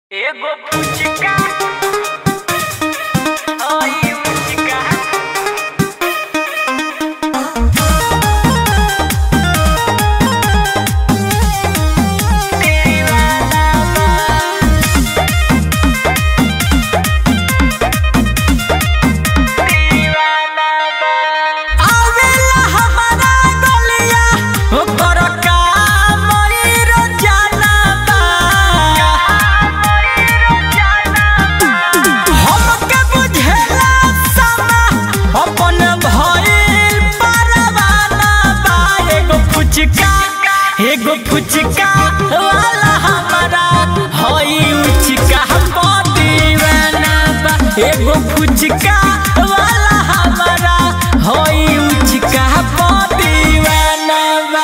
एगो पुचका ओई पुचका तेरी वाला दीवाना आवेला हमारा गलिया ओकर काम रो जाना बा हमके बुझेला समा अपन भइल परवाना बा एगो फुचका एगो फुचका वाला हमारा हई उचका दीवाना बा एगो फुचका वाला हमारा हई उचका दीवाना बा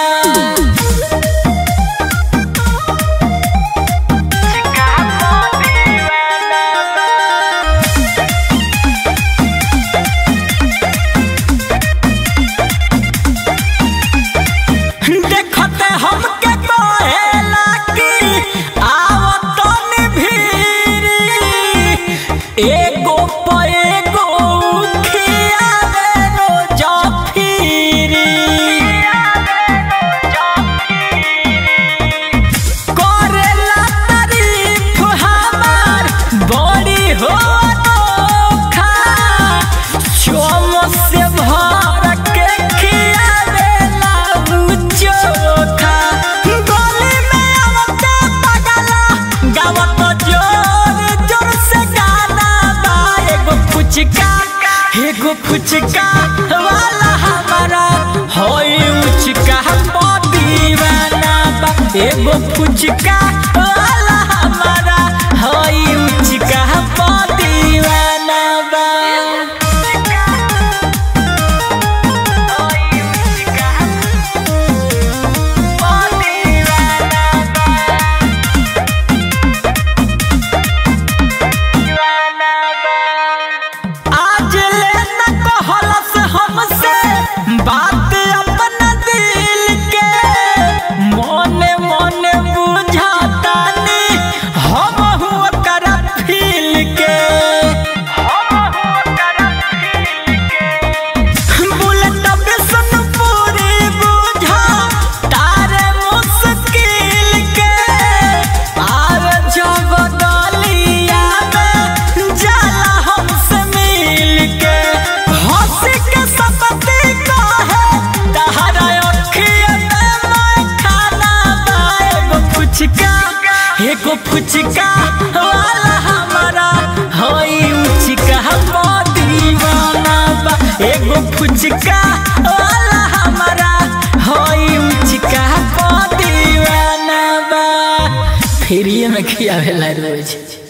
देखते हमके कहेला कि आवत तनी भीरी एगो प एगो खियावे रोज फिरी करेला तारीफ हमार बड़ी हो अनोखा चोम से भर के खियावेला उ चोखा गली में आवते पगला गावत जोर जोर से गाना बा एगो फुचका एगो फुचका वाला हमारा होई उचका दीवाना बा एगो फुचका वाला हमारा होई उचका दीवाना बा आज ले न कहलस हमसे बात अपना दिल के मोने मोने बुझातानी हम हुआ कर फील के बुलेट बिसन पूरी बुझा तारे मुश्किल के आर जब गलिया में जाला हमसे मिल के हंसी के सपती कहे तहरा अखिया में मैं खाना बा एगो फुचका एगो फुचका वाला हमारा होई उचका दीवाना बा एगो फुचका वाला हमारा होई उचका दीवाना बा फ्रीए में खियावेला रोज